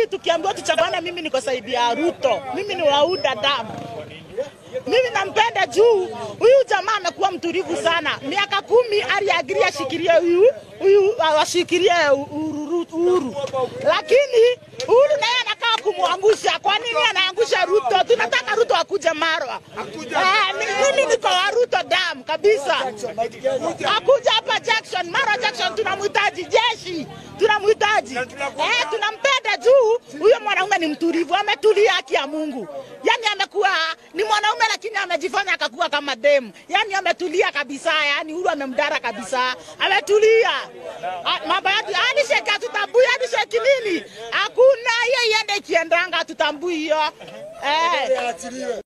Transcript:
hii tukiambiwa tuchaguane, mimi niko saidi ya Ruto, mimi ni wauda damu mimi nampenda juu huyu jamaa amekuwa mtulivu sana. Miaka kumi aliagiria ashikilie huyu huyu ashikilie Uhuru, Uhuru, lakini Uhuru naye anakaa kumwangusha. Kwa nini anaangusha Ruto? Tunataka Ruto akuje Marwa. Eh, ni- mimi niko wa Ruto dam kabisa, akuja hapa Jackson, Marwa Jackson, tunamhitaji jeshi, tunamhitaji eh, tunampenda juu huyo mwanaume ni mtulivu, ametulia, haki ya Mungu. Yani amekuwa ni mwanaume lakini amejifanya akakuwa kama demu, yani ametulia kabisa, yani Uhuru amemdara kabisa, ametulia. Ah, Mambo yake hadi sheki hatutambui, hadi sheki nini, hakuna hiyo, iende ikiendanga, hatutambui hiyo eh.